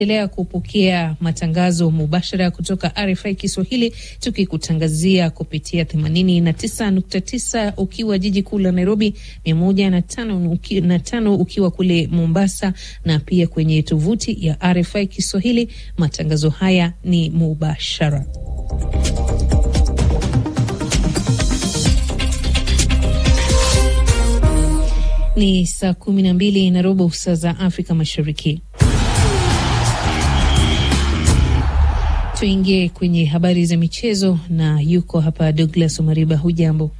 endelea kupokea matangazo mubashara kutoka RFI Kiswahili, tukikutangazia kupitia 89.9 ukiwa jiji kuu la Nairobi, 105 ukiwa kule Mombasa, na pia kwenye tovuti ya RFI Kiswahili. Matangazo haya ni mubashara. Ni saa kumi na mbili na robo saa za Afrika Mashariki. Tuingie kwenye habari za michezo na yuko hapa Douglas Omariba. Hujambo?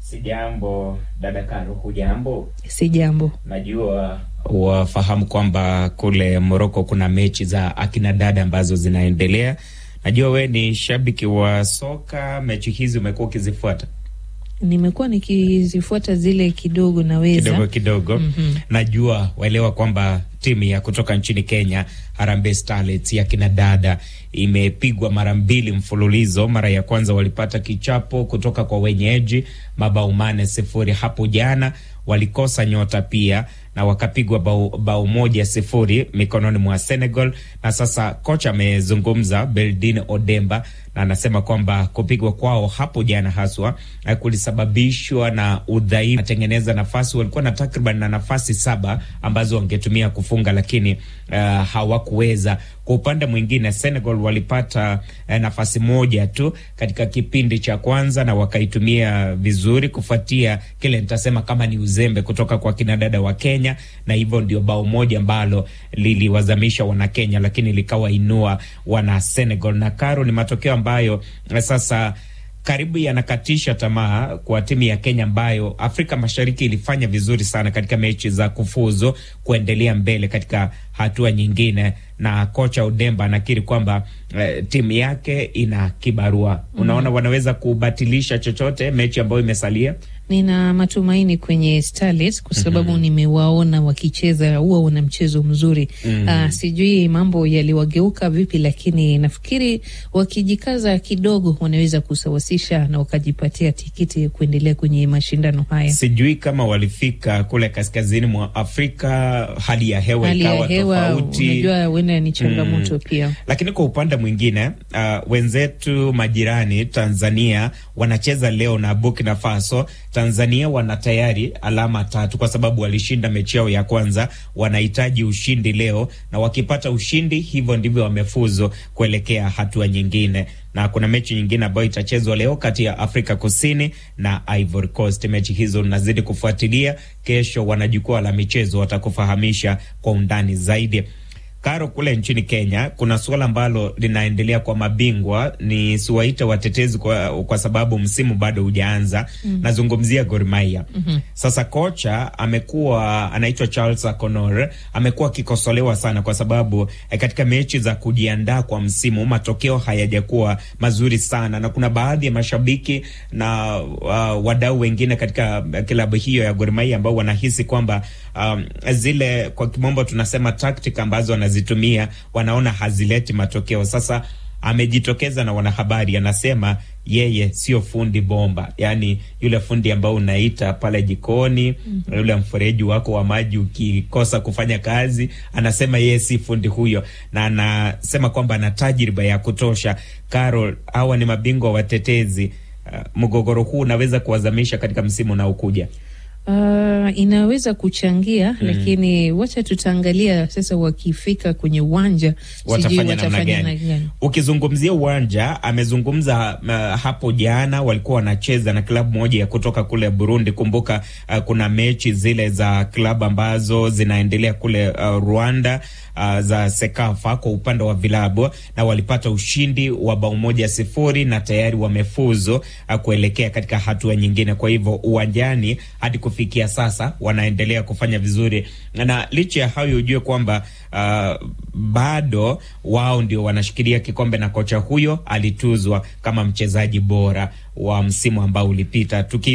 Sijambo dada Karo. Hujambo? Sijambo. Najua wafahamu kwamba kule Moroko kuna mechi za akina dada ambazo zinaendelea. Najua we ni shabiki wa soka, mechi hizi umekuwa ukizifuata? Nimekuwa nikizifuata zile kidogo, naweza kidogo kidogo. mm -hmm. Najua waelewa kwamba timu ya kutoka nchini Kenya Harambee Starlets ya kina dada imepigwa mara mbili mfululizo. Mara ya kwanza walipata kichapo kutoka kwa wenyeji mabao mane sifuri. Hapo jana walikosa nyota pia na wakapigwa bao, bao moja sifuri mikononi mwa Senegal. Na sasa kocha amezungumza Beldine Odemba na anasema kwamba kupigwa kwao hapo jana haswa kulisababishwa na udhaifu. Atengeneza nafasi, walikuwa na takriban na nafasi saba ambazo wangetumia kufunga, lakini uh, hawakuweza. Kwa upande mwingine Senegal walipata uh, nafasi moja tu katika kipindi cha kwanza na wakaitumia vizuri, kufuatia kile nitasema kama ni uzembe kutoka kwa kinadada wa Kenya, na hivyo ndio bao moja ambalo liliwazamisha wana Kenya, lakini likawainua wana Senegal. Na karo ni matokeo ambayo sasa karibu yanakatisha tamaa kwa timu ya Kenya ambayo Afrika Mashariki ilifanya vizuri sana katika mechi za kufuzu kuendelea mbele katika hatua nyingine, na kocha Odemba anakiri kwamba eh, timu yake ina kibarua. Unaona, mm, wanaweza kubatilisha chochote mechi ambayo imesalia. Nina matumaini kwenye Starlets kwa sababu mm -hmm. nimewaona wakicheza, huwa wana mchezo mzuri mm -hmm. Uh, sijui mambo yaliwageuka vipi, lakini nafikiri wakijikaza kidogo wanaweza kusawasisha na wakajipatia tikiti kuendelea kwenye mashindano haya. Sijui kama walifika kule kaskazini mwa Afrika, hali ya hewa hali ya ikawa hewa tofauti, unajua huenda ni changamoto Mm. pia. lakini kwa upande mwingine uh, wenzetu majirani Tanzania wanacheza leo na Burkina Faso. Tanzania wana tayari alama tatu kwa sababu walishinda mechi yao ya kwanza. Wanahitaji ushindi leo, na wakipata ushindi, hivyo ndivyo wamefuzu kuelekea hatua nyingine. Na kuna mechi nyingine ambayo itachezwa leo kati ya Afrika Kusini na Ivory Coast. Mechi hizo nazidi kufuatilia. Kesho wana jukwaa la michezo, watakufahamisha kwa undani zaidi. Karo, kule nchini Kenya kuna suala ambalo linaendelea kwa mabingwa, ni siwaite watetezi kwa, kwa sababu msimu bado hujaanza. mm -hmm. Nazungumzia Gor Mahia. mm -hmm. Sasa kocha amekuwa anaitwa Charles Akonor, amekuwa akikosolewa sana kwa sababu eh, katika mechi za kujiandaa kwa msimu matokeo hayajakuwa mazuri sana, na kuna baadhi ya mashabiki na uh, wadau wengine katika klabu hiyo ya Gor Mahia ambao wanahisi kwamba um, zile kwa kimombo tunasema tactic ambazo wanazitumia wanaona hazileti matokeo. Sasa amejitokeza na wanahabari, anasema yeye sio fundi bomba, yaani yule fundi ambao unaita pale jikoni mm -hmm. yule mfereji wako wa maji ukikosa kufanya kazi, anasema yeye si fundi huyo, na anasema kwamba ana tajriba ya kutosha. Carol, hawa ni mabingwa watetezi. Uh, mgogoro huu unaweza kuwazamisha katika msimu unaokuja. Uh, inaweza kuchangia mm. Lakini wacha tutaangalia sasa, wakifika kwenye uwanja watafanya namna gani? Ukizungumzia uwanja, amezungumza uh, hapo jana walikuwa wanacheza na klabu moja ya kutoka kule Burundi. Kumbuka uh, kuna mechi zile za klabu ambazo zinaendelea kule uh, Rwanda uh, za Sekafa kwa upande wa vilabu, na walipata ushindi wa bao moja sifuri na tayari wamefuzu uh, kuelekea katika hatua nyingine. Kwa hivyo uwanjani hadi kufikia sasa wanaendelea kufanya vizuri, na licha ya hayo ujue kwamba uh, bado wao ndio wanashikilia kikombe na kocha huyo alituzwa kama mchezaji bora wa msimu ambao ulipita. Tuki